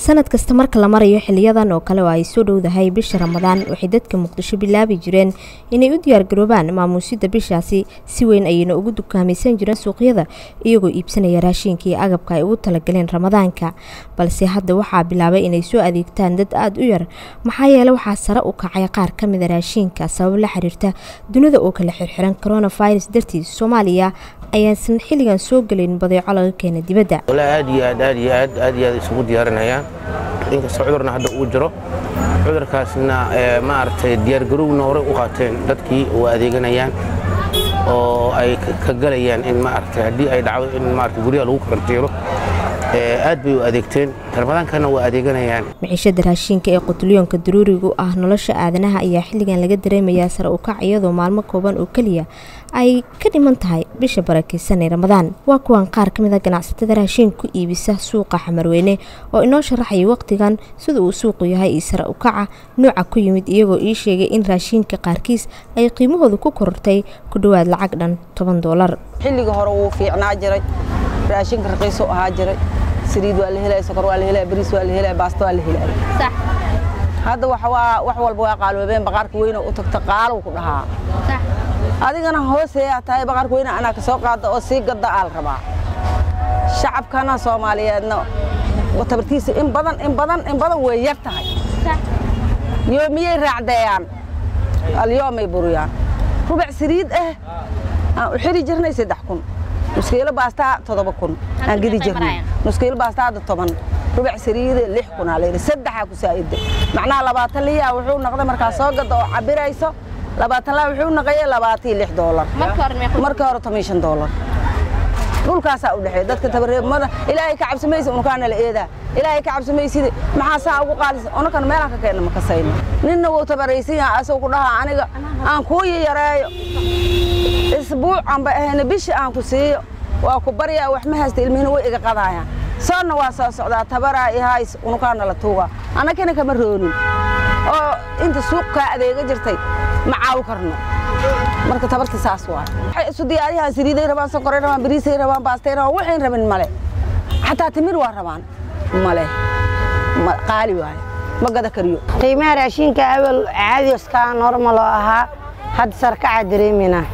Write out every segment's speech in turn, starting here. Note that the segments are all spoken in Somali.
sanad kasta marka la marayo xiliyadan oo kale oo ay soo dhowdahay bisha ramadaan waxay dadka muqdisho bilaabi jireen inay u diyaargaroobaan maamuusida bishaasi si weyn ayayna ugu dukaamaysan jireen suuqyada iyagoo iibsanaya raashinka iyo agabka ay ugu talagaleen ramadaanka balse hadda waxaa bilaabay inay soo adeegtaan dad aada u yar maxaa yeele waxaa sare u kacay qaar ka mida raashinka sabab la xiriirta dunida oo kala xirxiran coronavirus dartiis soomaaliya ayaasan xilligan soo gelayn badeeco laga keena dibadda aad iyo aad aad iyo aad aad iyo aad isugu diyaarinayaan inkastoo cudurna hadda uu jiro cudurkaasna maaragtay diyaargarowna horey u qaateen dadkii u adeeganayaan oo ay ka galayaan in maaragtay haddii ay dhacdo in maaragtay guryaha lagu karantiiro aad bay u adeegteen ramadaankana waa adeeganayaan miciishada raashinka ee qutulyoonka daruurigu ah nolosha aadanaha ayaa xilligan laga dareemayaa sare u kac iyadoo maalmo kooban oo keliya ay ka dhiman tahay bisha barakeysan ee ramadaan waa kuwan qaar ka mid a ganacsatada raashin ku iibisa suuqa xamarweyne oo inoo sharaxaya waqtigan sida uu suuqu yahay iyo sare u kaca nooca ku yimid iyagoo ii sheegay in raashinka qaarkiis ay qiimahooda ku korortay ku dhowaad lacag dhan toban doolar xilliga hore wuu fiicnaa jiray raashinka raqiisu ahaa jiray saliid waa la helaya sokor waa la helaya bariis waa la helaya baasta waa la helaya hadda wax walba waa qaaloobeen baqaarka weyne u tagta qaalow ku dhahaa adigana hooseeyaa tahay baqaarka weyne anaa ka soo qaada oo sii gadda aal rabaa shacabkana soomaaliyeedna tabartiisa in badan in badan in badan way yar tahay yoomiyey raacdeeyaan alyoomay buriyaan rubac saliid ah aan u xiri jirnay saddex kun nuskiilo baastaa toddoba kun aan gedi jirnay nuskiilo baastaa hadda toban rubac saliide lix kunaa layidhi saddexaa ku saa'ida macnaha labaatan liyaa wuxuu noqday markaa soo gadda oo cabirayso labaatan laa wuxuu noqoyay labaatii lix doolar markii hore toban shan doolar dhulkaasaa u dhexeeya dadka tabareebmada ilaahay ka cabsamaysa unukaana la eedaa ilaahay ka cabsamayside maxaa saa ugu qaalisa unukan meelaan ka keenna ma kasayno ninna wuu tabaraysan yahay asagoo ku dhahaa aniga aan kuu yayareeyo isbuucanba ahayna bishi aan ku siiyo waa ku baryaa wax ma haysta ilmihina way iga qadaayaan soonna waa soo socdaa tabaraa ihays unukaana la tuugaa annagana kama roonin oo inta suuqkaa adeega jirtay ma caawi karno marka tabarta saas waay waxay isu diyaariyahaan saliiday rabaan sonkoray rabaan bariisay rabaan baastay rabaan waxayn rabin male xataa timir waa rabaan male qaali waaye ma gada kariyo qiimaha raashinka awal caadioskaa normal oo ahaa hadda sarkacaa dareeminaa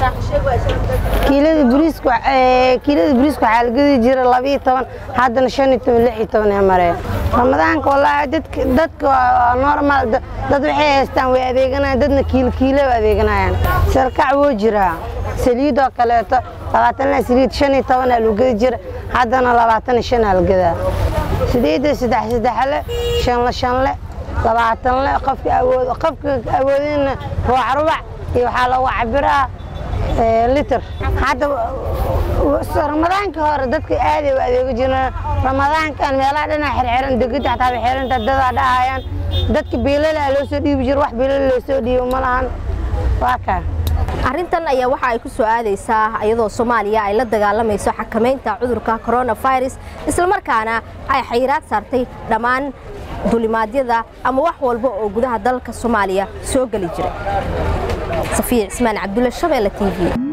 kiilada bariisku kiilada bariisku waxaa la gedi jira labiyo toban haddana shan iyo toban lix iyo toban ee mareen ramadaanka wallaahi dadka dadka waa normal dad waxay haystaan way adeeganayaan dadna kiilo kiilo way adeeganayaan sarkac wuu jiraa saliidoo kaleeto labaatan la saliid shan iyo tobanaa lagu gedi jira haddana labaatan iyo shanaa la gedaa sideedda saddex saddexle shanle shanle labaatan le qofka awood qofka awoodina rubac rubac iyo waxaa lagu cabiraa liter hadda ramadaanka hore dadka aaday u adeego jireen ramadaankan meelaha dhinac xirxiran degada xataa way xiranta dadaa dhahayaan dadka biilalaa loo soo dhiibi jiro wax biilal loo soo dhiibo ma lahan waa kaa arrintan ayaa waxa ay ku soo aadaysaa iyadoo soomaaliya ay la dagaalamayso xakamaynta cudurka coronavirus islamarkaana ay xayiraad saartay dhammaan dulimaadyada ama wax walba oo gudaha dalka soomaaliya soo geli jiray safiya cismaan cabdulle shabeelle t v